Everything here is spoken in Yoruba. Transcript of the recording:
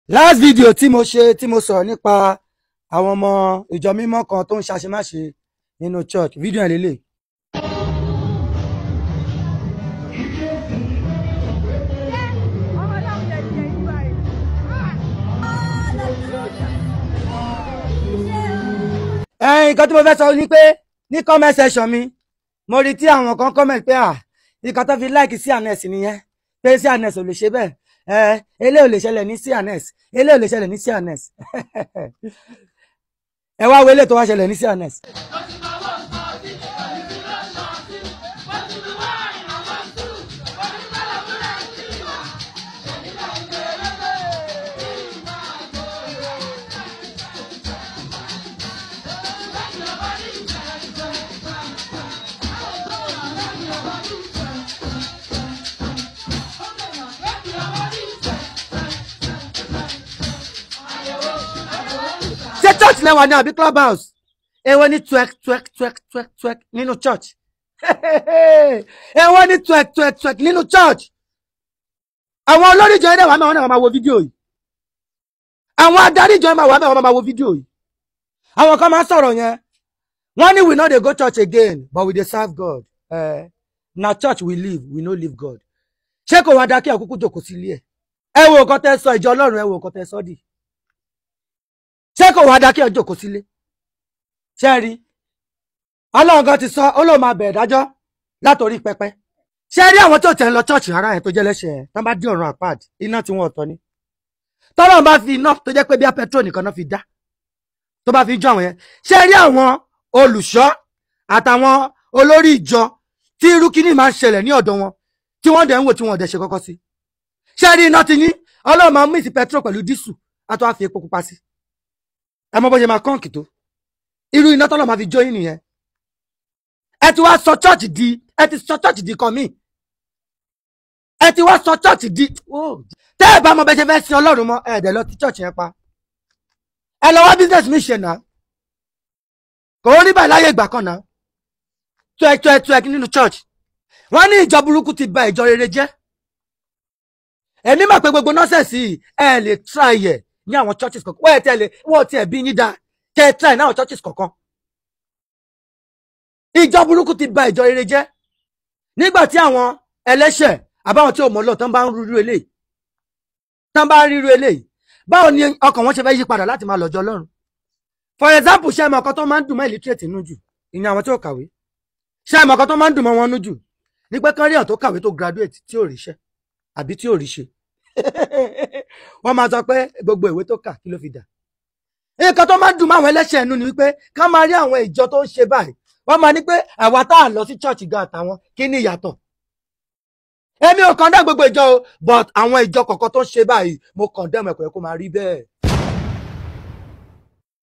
last video tí mo ṣe tí mo sọ̀rọ̀ nípa àwọn ọmọ ìjọ mímọ́ kan tó ń ṣàṣemáṣe nínú church fídíò ẹ̀ lélẹ̀. ẹ̀yin nǹkan tí mo fẹ́ sọ ni pé ní comment section mi mo rí tí àwọn kan comment pé à nǹkan tó fi like sí anes nìyẹn pé sí anes ò lè ṣe bẹ́ẹ̀ ẹ eléyìí ò lè ṣẹlẹ̀ ní sí anes eléyìí ò lè ṣẹlẹ̀ ní sí anes ẹ wá wo eléyìí tó wá ṣẹlẹ̀ ní sí anes. ṣé church lẹ́wà ní àbí club house èwo ní twerk twerk twerk twerk twerk nínú church èwo ní twerk twerk twerk nínú church àwọn olórí ìjọ ẹ̀dẹ̀ wà mẹ́wọ́n náà máa wo fídíò yìí àwọn adarí ìjọ ẹ̀dẹ̀ wà mẹ́wọ́n máa wo fídíò yìí àwọn kan máa ń sọ̀rọ̀ yẹn wọ́n ní we no dey go church again but we dey serve God uh, na church we live we no live God ṣé kò wá dá kí àkókò jòkó sí ilé ẹ̀ ẹ wo nǹkan tẹ́ sọ ìjọ Ọlọ́run ẹ wo nǹkan tẹ́ sọ dì ṣé kò wá dá kí ọjọ́ kò sílé ṣé rí ọlọ́run kan ti sọ ó lóun máa bẹ̀rẹ̀ dájọ́ látòrí pẹpẹ ṣé rí àwọn tó tẹ̀ ń lọ chọ́ọ̀chì rárá yẹn tó jẹ́ lẹ́sẹ̀ ẹ̀ tán bá dín ọ̀run àpáàdì iná tí wọ́n ọ̀tọ̀ ni tọ́lọ́run bá fi iná tó jẹ́ pé bí a petrol nìkan náà fi dá tó bá fi jó àwọn yẹn ṣé rí àwọn olùṣọ́ àtàwọn olórí ìjọ tí irú kíní máa ń ṣẹlẹ̀ ní ọ̀dọ̀ wọn tí wọ́n dẹ̀ ń wò tí wọ́n dẹ̀ ṣe kọ́kọ́ sí ṣé rí iná ti ní ọlọ́run máa mix petrol pẹ̀lú dísù àtọ́ àfi epo pupa sí ẹ mọ bó ṣe máa kọ́ǹkì tó irú iná tọ́lọ̀ máa fi jó yín nìyẹn ẹ ti wá sọ chọ́ọ̀chì di ẹ ti sọ chọ́ọ̀chì di kan míì ẹ ti wá sọ chọ́ọ̀chì di tẹ́ ẹ bá mọ bẹ́ẹ̀ ṣe fẹ́ sin ọlọ́run mọ́ ẹ dẹ̀ lọ ti chọ́ọ̀chì yẹn pa ẹ lọ wá business mi ṣe náà kò ó rí báyìí láyé ìgbà kan náà tuẹ tuẹ tuẹ nínú church wọ́n ní ìjọ burúkú ti bà ìjọ rere jẹ́ èmi mọ̀ pé gbogbo nọ́sẹ̀sì ẹ lè try ẹ̀ ní àwọn churches kọ̀ọ̀kan wọ́n ẹ̀ tẹ̀lé wọ́n ti ẹ̀ bí yín dáa tẹ́ ẹ try ní àwọn churches kọ̀ọ̀kan. ìjọ burúkú ti bà ìjọ rere jẹ́ nígbà tí àwọn ẹlẹ́ṣẹ̀ àbáwọn tí ò mọ̀ lọ tán bá ń rúru eléyìí tán bá ń ríru eléyìí báwo ni ọkàn wọn ṣe fẹ́ yí padà láti máa lọ́jọ́ Ọlọ́run for example ṣé ẹmọ ọkọ tó máa ń dùn mọ́ illiterate nínú jù ìyẹn àwọn tí ò kàwé ṣé ẹmọ ọkọ tó máa ń dùn mọ́ wọn nú jù ní pé kán rí àwọn tó kàwé tó graduate tí ò ríṣẹ́ àbí tí ò ríṣe wọ́n máa sọ pé gbogbo ìwé tó kà kí ló fi dà nǹkan tó máa ń dùn mọ́ àwọn ẹlẹ́ṣẹ̀ ẹnu ni wípé ká máa rí àwọn ìjọ tó ń ṣe báyìí wọ́n máa ní pé àwa tá à lọ sí church gan àtàwọn kí ni ìyàtọ̀ èmi ò kàn dá gbogbo ìjọ o but àwọn ìjọ kọ̀ọ̀kan tó ń ṣe báyìí mo kàn dẹ́mọ̀ ẹ̀kọ́ kó máa rí bẹ́ẹ̀